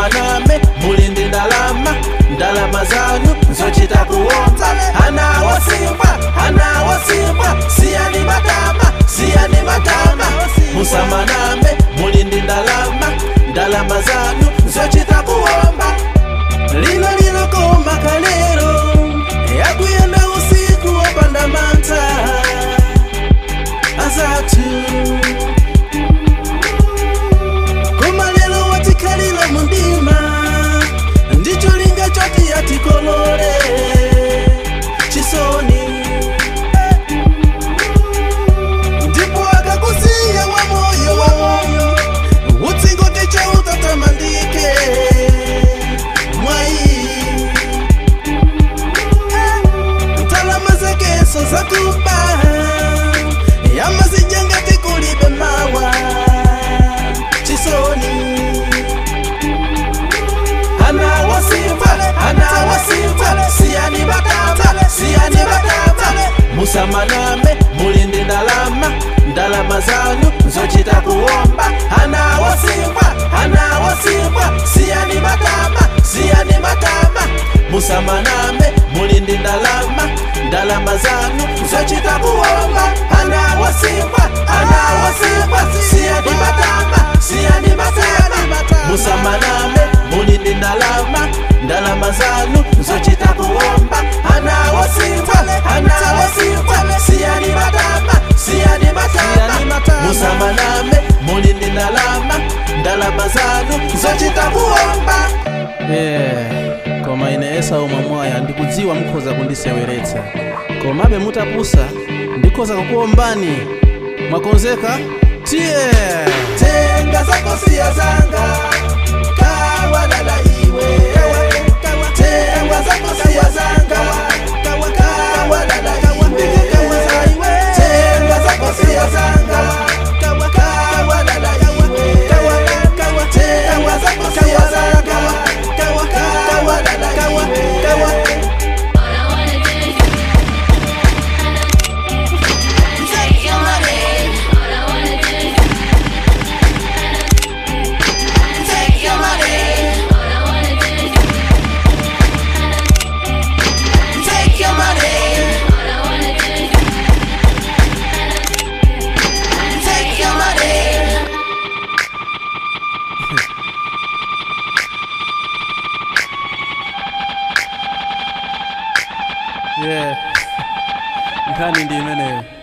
musamaname muli ndi ndalama ndalama zanu zochita kuomba ana wosimbwa ana wosimbwa siyani matama siyani matama musamaname muli ndi ndalama ndalama zanu zochita kuomba lino linokoma kalero yakuyenda usiku wopanda mantha azathu koma lero watikhalira mundima ndicho linga choti yatikolole chisoni ndipo akakusiya wamoyo wamoyo utsingote chautatamandike mwai ntalama zakeso zakuba yamazijengati kulibe mawa chisoni ana wasimba ana wasimba siyani batama siyani batama musamaname mulindi ndalama ndalama zanu zochita kuomba ana wasimba ana wasimba siyani batama siyani batama musamaname mulindi ndalama ndalama zanu zochita kuomba ana wasimba ana wasimba siyani batama siyani batama musamaname mulindi ndalama ndalama zanu zochita kuomba ana wasimba ana wasimba siyani batama siyani batama musamaname mulindi ndalama ndalama zanu zochita kuomba yeah. koma ine esau mwamwaya ndikudziwa mukhoza kundiseweretsa komabe mutapusa ndikhoza kukuombani mwakonzeka tiye tenga zako siya zanga kawadala iwe tenga zako siya zanga kawadala iwe tenga zako siya zanga kawadala iwe tenga zako siya zanga kawadala iwe All I wanna do is take your money. All I wanna do is take your money. All I wanna do is take your money. All I wanna do is take your money. yeah. nkhani ndi imeneyo